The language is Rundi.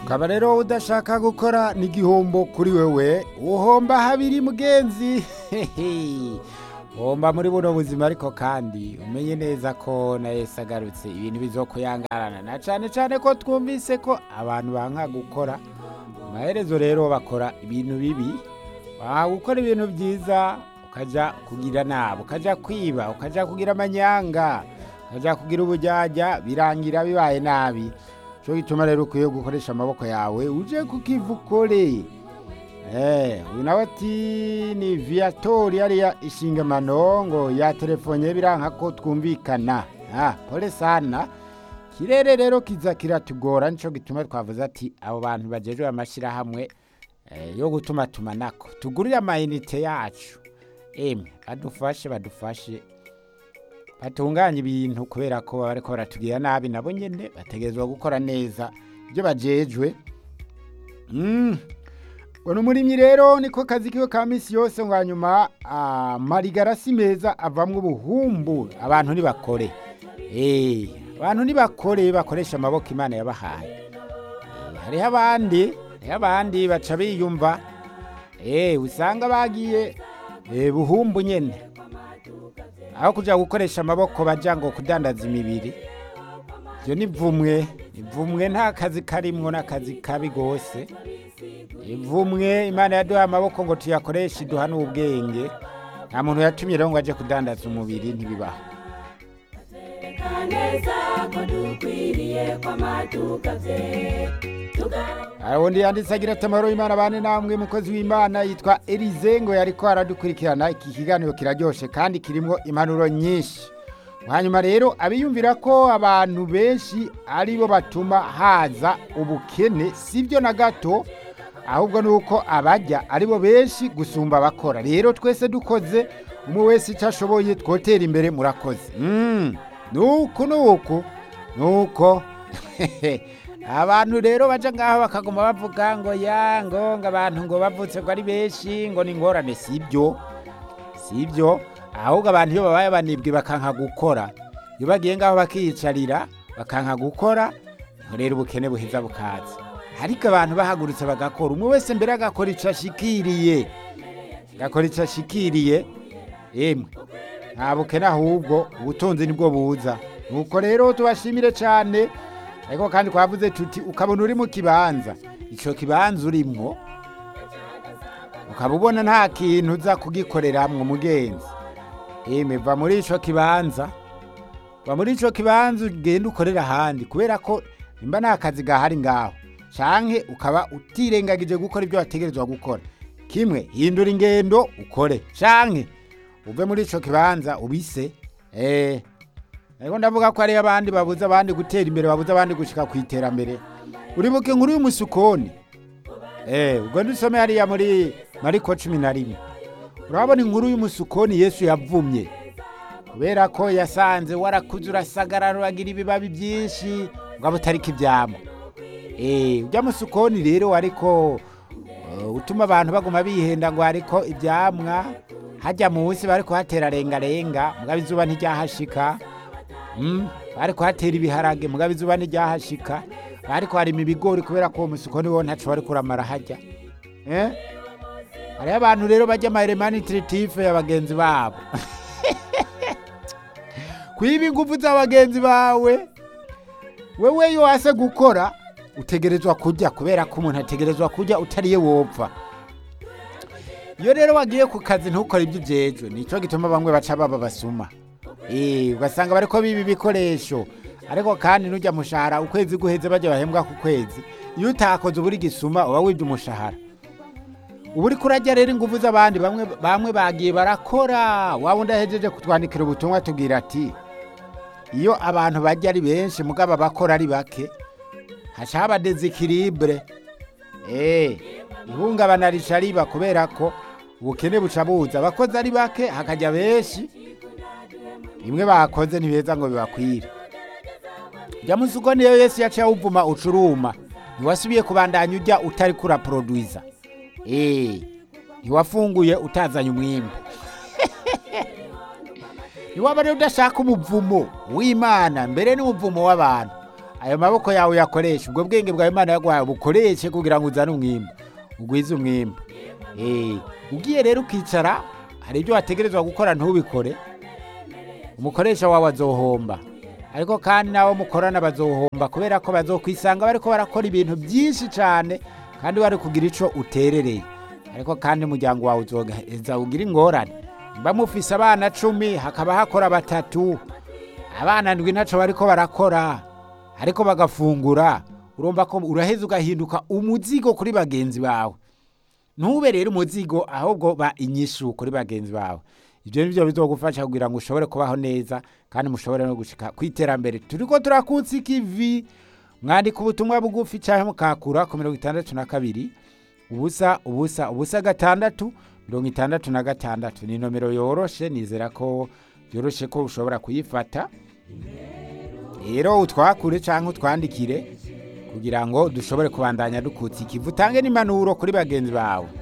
ukaba rero udashaka gukora n'igihombo kuri wewe uhomba habiri mugenzi uhomba muri buno buzima ariko kandi umenye neza ko na Yesu agarutse ibintu bizokuyangarana na cyane cyane ko twumvise ko abantu banka gukora amaherezo rero bakora ibintu bibi waha gukora ibintu byiza ukajya kugira nabi ukajya kwiba ukajya kugira amanyanga ukajya kugira ubujyajya birangira bibaye nabi cyo gituma rero ukwiye gukoresha amaboko yawe uje kukiva ukore uyu nawe ati ni viyatori yariya ishingamano ngo ya telefone biranka ko twumvikana pole sana kirere rero kiza kiratugora nicyo gituma twavuze ati abo bantu bagejejwe amashyirahamwe yo gutuma tumanako tugurire amayinite yacu emwe badufashe badufashe batunganya ibintu kubera ko baba bariko baratubwira nabi nabo nyene bategerezwa gukora neza ibyo bajejwe ngo umurimyi rero niko kazi kiwe ka misi yose ngo hanyuma amarigarasi meza avamwo ubuhumbu abantu ntibakore abantu ntibakore bakoresha amaboko imana yabahaye hariho abandi hariho abandi baca biyumva usanga bagiye buhumbu nyene aho kujya gukoresha amaboko bajya ngo kudandaza imibiri ibyo ni vumwe ni vumwe nta kazi karimwo n'akazi kabi rwose ivumwe imana yaduha amaboko ngo tuyakoreshe iduha n'ubwenge nta muntu yatumye rero ngo ajye kudandaza umubiri ntibibaho ubundi yanditse agira ati amahoro y'imana bane namwe mukozi w'imana yitwa elize ngo yari ko aradukurikirana iki kiganiro kiraryoshye kandi kirimo impanuro nyinshi hanyuma rero abiyumvira ko abantu benshi ari bo batuma haza ubukene si byo na gato ahubwo ni uko abajya ari bo benshi gusumba abakora rero twese dukoze umwe wese icyo ashoboye twotera imbere murakoze nuko nuko nuko abantu rero baca ngaho bakaguma bavuga ngo ya ngo ngo abantu ngo bavutse ngo ari benshi ngo ni ingorane si ibyo si ibyo ahubwo abantu iyo babaye banibwe bakanka gukora iyo bagiye ngaho bakiyicarira bakanka gukora rero ubukene buheza bukaza ariko abantu bahagurutse bagakora umwe wese mbere agakora icyo ashikiriye agakora icyo ashikiriye yemwe nta bukene ahubwo ubutunzi nibwo buza nuko rero tubashimire cyane ariko kandi twavuze tuti ukabona uri mu kibanza icyo kibanza urimo ukaba ubona nta kintu uza kugikoreramwo mugenzi yemwe va muri icyo kibanza va muri icyo kibanza ugenda ukorera ahandi kubera ko nimba nta kazi gahari ngaho canke ukaba utirengagije gukora ibyo wategerezwa gukora kimwe hindura ingendo ukore canke uve muri icyo kibanza ubise eee ariko ndavuga ko hariyo abandi babuze abandi gutera imbere babuze abandi gushyika ku iterambere uribuke inkuru y'umusukoni eee ubwo dusome hariya muri mariko cumi na rimwe urabona inkuru y'umusukoni yesu yavumye kubera ko yasanze warakuze urasagarara uragira ibibabi byinshi ngo utariko ibyamo eee ujya musukoni rero ariko utuma abantu baguma bihenda ngo hariko ibyamwa hajya munsi bari kuhatera rengarenga mugabo izuba ntiryahashika bari kuhatera ibiharage mugabo izuba ntiryahashika bari kuharima ibigori kubera ko uwo musuko niwo ntaco bari kuramara hajya hariho abantu rero bajya amaremanitiritive ya bagenzi babo kwiba ingufu za bagenzi bawe wewe iyo wase gukora utegerezwa kujya kubera ko umuntu ategerezwa kujya utariye wopfa iyo rero wagiye ku kazi ntukore ibyo ujejwe nicyo gituma bamwe baca baba basuma ugasanga bari ko biba ibikoresho ariko kandi n'ujya mushahara ukwezi guheze bajya bahembwa ku kwezi iyo utakoze uburi gisuma uba wibye umushahara uba uri kurajya rero ingufu z'abandi bamwe bagiye barakora waba udahejeje kutwandikira ubutumwa tubwira ati iyo abantu bajya ari benshi mugabo abakora ari bake haca haba dezikiribure ihungabana rica riba kubera ko ubukene buca buza abakozi ari bake hakajya benshi bimwe bakoze ntibeza ngo bibakwire jya musuko niyo yesu yaciye awuvuma ucuruma ntiwasubiye kubandanya ujya utari kuraporoduwiza eee ntiwafunguye utazanye umwimbu niwaba rero udashaka umuvumo w'imana mbere n'umuvumo w'abantu ayo maboko yawe uyakoreshe ubwo bwenge bwawe imana yaguhaye bukoreshe kugira ngo uzane umwimbu ugwize umwimbu Eh, ugiye rero ukicara hari ibyo wategerezwa gukora ntubikore umukoresha wawe azohomba ariko kandi n'abo mukorana bazohomba kubera ko bazokwisanga bariko barakora ibintu byinshi cyane kandi bari kugira ico uterereye ariko kandi umuryango wawe uzoheza ugira ingorane mba mufise abana cumi hakaba hakora batatu abana ndwi ntaco bariko barakora ariko bagafungura urumva ko uraheza ugahinduka umuzigo kuri bagenzi bawe ntube rero umuzigo ahubwo ba inyishu kuri bagenzi bawe ibyo nibyo bizogufasha kugira ngo ushobore kubaho neza kandi mushobore no gushika ku iterambere turiko turakutsa ikivi mwandika ubutumwa bugufi cyangwa mukakura ku mirongo itandatu na kabiri ubusa ubusa ubusa gatandatu mirongo itandatu na gatandatu ni nomero yoroshe nizera ko yoroshe ko ushobora kuyifata rero utwakure cyangwa utwandikire kugira ngo dushobore kubandanya dukutsa ikivu utange n'impanuro kuri bagenzi bawe